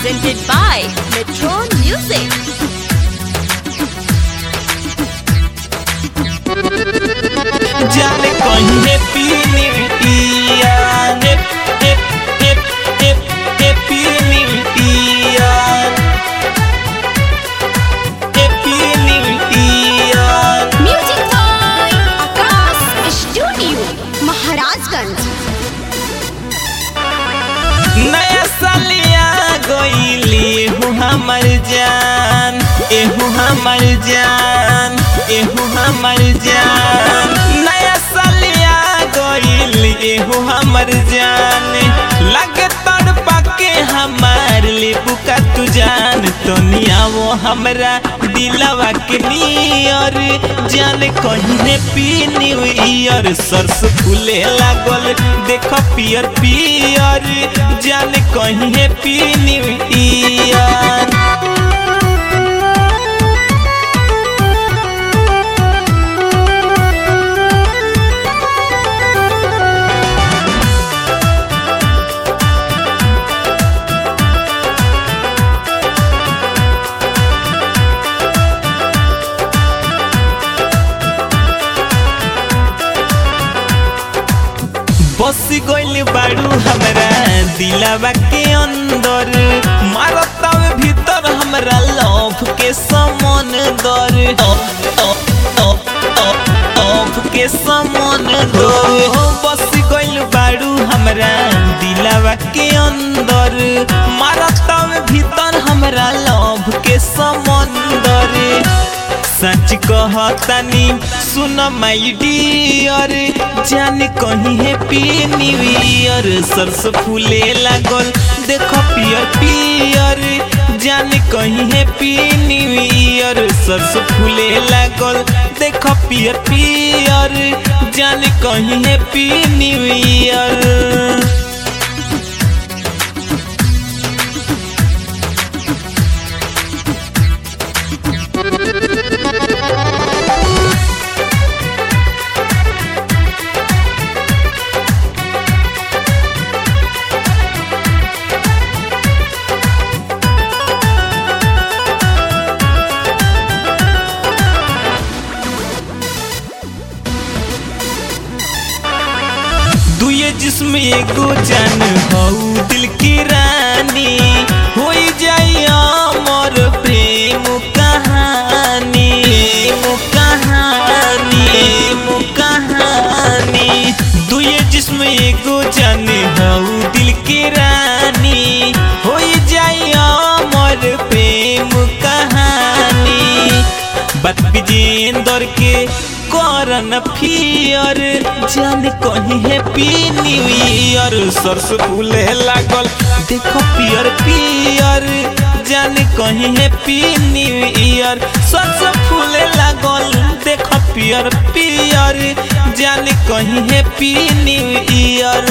presented by Metro Music. जाने कहीं happy new year hap hap hap happy new year happy new year Music by Akash Studio, Maharajganj. नया सालिया गईली हूँ हमर जान एहू हमर जान एहू हमर जान नया सालिया गईली एहू हमर जान लग तड़पा के हमार लेबू का तू जान तो नियावो हमरा दिलवा के नियर जान कहीं ने पी न्यू ईयर सरस फूले लागल देख पियर पियर जान कहीं है पी न्यू ईयर बस गइल बाड़ू हमरा दिलवा के अंदर मारतावे भीतर हमरा लव के समन दर लव के समन दर बस गइल बाड़ू हमरा दिलवा के अंदर मारतावे भीतर हमरा लव के समंदर सच कहतानी सुन माई डियर जान कहीं है पी न्यू ईयर सरस फूले लागल देखो पियर पियर जान कहीं है पी न्यू ईयर सरस फूले लागल देखो पियर पियर जान कहीं है पी न्यू ईयर दुए जिसम एगो जान हऊ दिल की रानी हो जाई अमर प्रेम कहानी प्रेम कहानी प्रेम कहानी दुए जिसम एगो जान हऊ दिल की रानी हो जाई अमर प्रेम कहानी बात विजेंदर के करन फियर जान कहीं है पी न्यू ईयर सरस फूले लागल देखो पियर पियर जान कहीं है पी न्यू ईयर सरस फूले लागल देखो पियर पियर जान कहीं है पी न्यू ईयर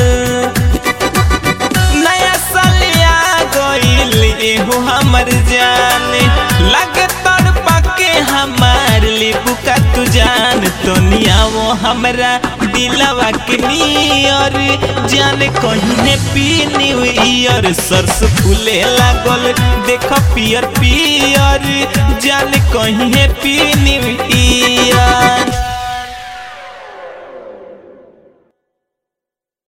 नया सालिया गइल एहू हमर जान लग तड़पा के हमार लेबू का तू जान तो नियावो हमरा दिलवा के नियर जान कहीं ने पी न्यू ईयर सरस फूले लागल देख पियर पियर जान कहीं है पी न्यू ईयर